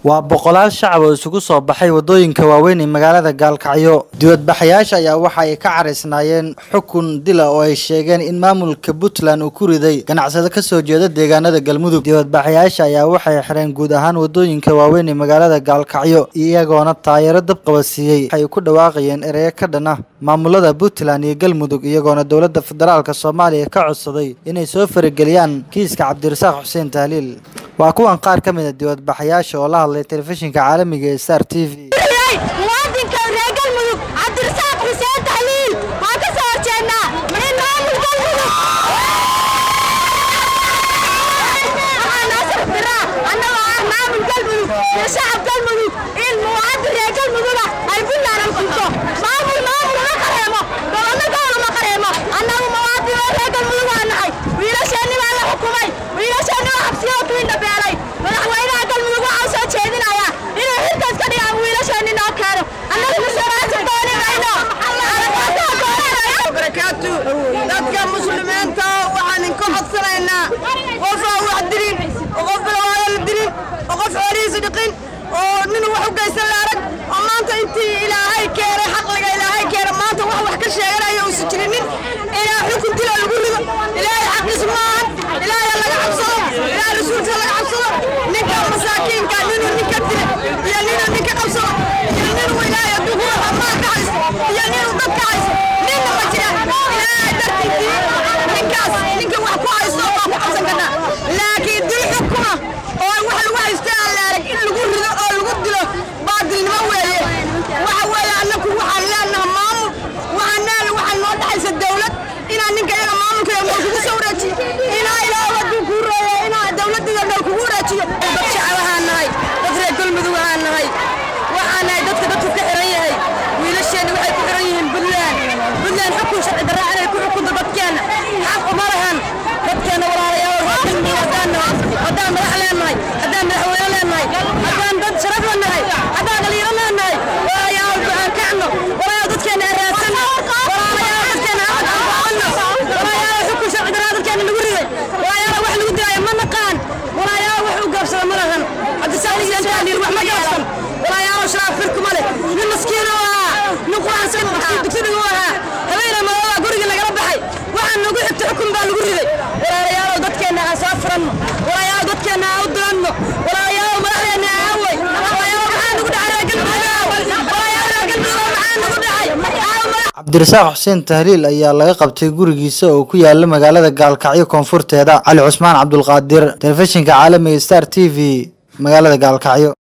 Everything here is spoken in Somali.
waa boqolaal shacab oo isugu soo baxay waddooyinka waaweyn ee magaalada gaalkacyo dibadbaxayaasha ayaa waxa ay ka caraysnaayeen xukun dila oo ay sheegeen in maamulka puntland uu ku riday ganacsado ka soo jeeda deegaanada galmudug dibadbaxayaasha ayaa waxay xireen guud ahaan waddooyinka waaweyn ee magaalada gaalkacyo iyagoona taayaro dab qabadsiiyey waxay ku dhawaaqayeen ereyo ka dhan ah maamulada puntland iyo galmudug iyagoona dowladda federaalk soomaaliya ka codsaday inay soo farageliyaan kiiska cabdirasaaq xuseen tahliil waa kuwan qaar ka mid a dibadbaxayaasha oo la hadlay telefishinka caalamiga ee star t v muwaadinka reer galmudug cabdirasaaq xuseen tahliil waan ka soo horjeednaa in maamul galmudug waxaa noo sharfiraa annagoo ah maamul galmudug iyo shacab galmudug in muwaadin reer galmuduga ay puntland xukunto maamul maamul uma qareemo gobollo gobol uma qareemo annagu muwaadin oo reer galmudug waa nahay wiilasheenni baa la xukumay wiilasheenni waa xabsiyoo tuinda beelay madaxweynaha galmudug waxaa soo jeedinaya inuu xilkaas ka dhigaan wiilasheenni noo keeno annagu musuqmaasuq dooni mayno aragaasaa doonanayo barakaatu dadka muslimiinta waxaan idinka codsanaynaa qof aan wax dilin oo qof bilawaayo la dilin oo qof xoolihiisa dhiqin oo nin wax u geysan la arag oo maanta intii ilaahay keenay xaqliga ilaahay keena maanta wax wax ka sheeganayo uusan jirinin inaa xukun dila lagu rido ilaahay xaqiis maahan ilaahay laga cabsado ilaahay rasuulka laga cabsado ninka masaakiinka ninuu ninka dila iyo ninuu ninka qabsado iyo ninuu ilaahay adduunka amaan ka haysto iyo ninuu dad ka haysto ninna ma jira ilaahay dartiisii ninkaas ninka wax ku haysto waa ku cabsan karnaa laakiin dil xukuma oo wax lagu haysto aan la arag in lagu rido oo lagu dilo baadilnimo weeye waxa weeye annaku waxaan leenaha maamul waxaan leenaha waxaan noo dhaxaysa dawlad inaan ninka iyaga maamulka iyo nool kugu soo wareejiyo inaa ilaa waduu kuu reeyo inaa dawladda iyo nool kugu wareejiyo dad shacab ahaan nahay dad reer galmudug ahaan nahay waxaan nahay dadka dadku ka xiran yahay wiilasheenni waxay ku xiran yihiin buntland buntland xukun sharci darraa inay ku xukunto dadkeenna xaq uma lahan dadkeenna walaalayaal reer galmudug haddaan nahay haddaan madax leenahay haddaan madaxweyne leenahay haddaan dad sharaf leenahay haddaan dhalinyaro leenahay walaalayaal aan kacno walaalayaal dadkeenna aan raadsanno walaalayaal dadkeenna aan aqoonno walaalayaal xukun sharci darraa dadkeenna lagu riday walaalayaal wax lagu dilaayo ma naqaan walaalayaal wax u gaabsada ma lahan cabdisaaq xuseen tahliil wax ma gaabsan walaalayaal sharaaf firkuma leh nin maskiin oo ahaa nin quraansan dugsiga u ahaa habeena madooba guriga lagala baxay waxaa nagu xigta xukun baa lagu riday walaalayaal dadkeenna aan soo furanno walaalayaal dadkeenna aan u diranno walaalayaal madaxdeenna aan aaway walaalayaal maxaa nagu dhacay reer galmudug walaalayaal reer galmudug maxaa nagu dhacay cabdirasaaq xuseen tahliil ayaa laga qabtay gurigiisa oo ku yaala magaalada gaalkacyo koonfurteeda cali cusmaan cabdulqaadir telefishinka caalamiga star t v magaalada gaalkacyo